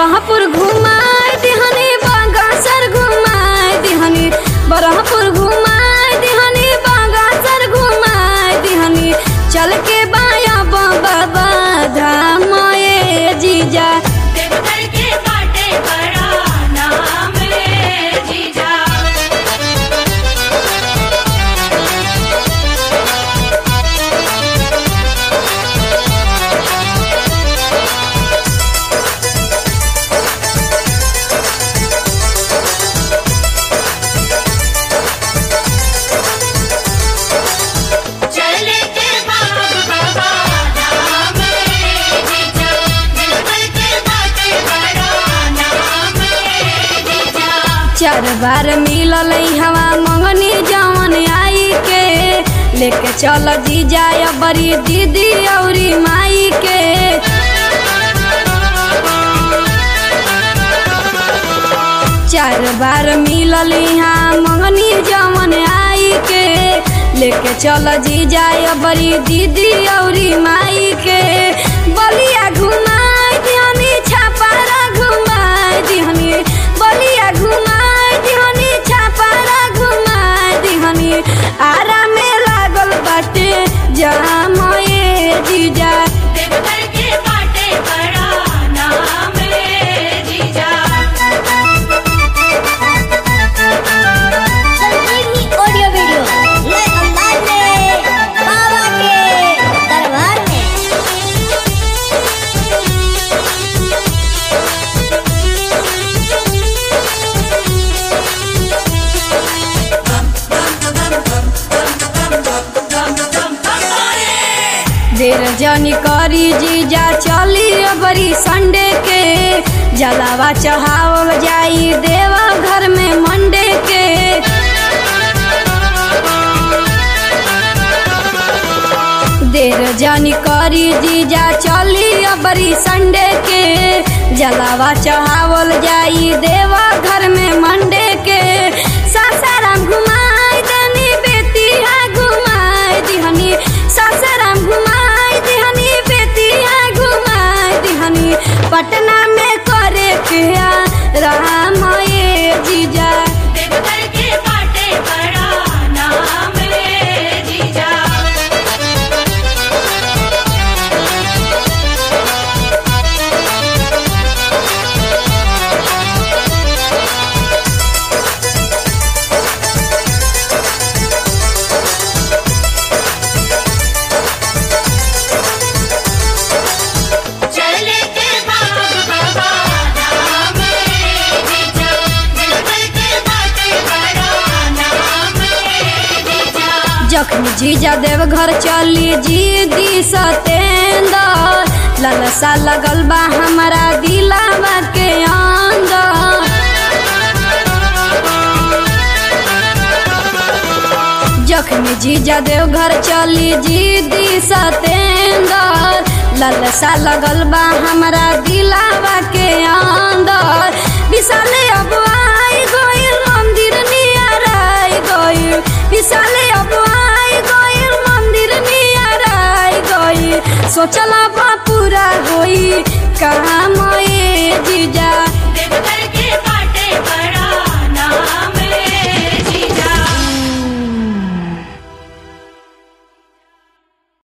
बरहपुर घुमाए दिहनी बागासर घुमाए दिहनी बरहपुर घुमाए दिहनी बागासर घुमाए दिहनी चल के बाया बाबा धाम ए जीजा देवघर के बाटे बड़ा नाम रे जीजा चले के बाबा बाबा नाम रे जीजा देवघर के बाटे बड़ा नाम रे जीजा चार बार मिलल हवा मंगनी जवन आई के लेके चल जीजा बड़ी दीदी औरी माई के चार बार मिलल यहाँ मंगनी जवन आई के लेके चल जीजा बड़ी दीदी औरी माई के बलिया घुमाए दिहनी छापारा घुमाए दिहनी बलिया घुमाए दिहनी छापारा घुमाए दिहनी आरा में लागल बाटे जाम ए जीजा देवघर के बाटे बड़ा नाम रे जीजा संजीवनी ऑडियो वीडियो नए अंदाज में बाबा के दरबार में देर जनी करी जीजा चली बड़ी संडे के जलावा चढ़ावल जाई देवा घर में मंडे के देर जनी करी जीजा चली बड़ी संडे के जलावा चढ़ावल जाई देवा घर में मंडे के सासाराम घुमाई दनी बेतिया घुमाई दिहनी सासाराम घुमाई दिहनी बेतिया घुमाई दिहनी पटना में करे के राम ए जीजा देवघर के बाटे बड़ा नाम रे जीजा चले के बाबा बाबा नाम रे जीजा देवघर के बाटे बड़ा नाम रे जीजा जखन जीजा देव घर चली जी दी सतेंदर ललसा लगल बा हमारा दिलावा के अंदर जखन जीजा देव घर चली जी दी सतेंदर ललसा लगल बा हमारा दिलावा के अंदर विशाले अब आई गइल मंदिर नियर आई गइल विशाले अब आई गइल मंदिर नियर आई गइल सोचला बा पूरा होई कहाँ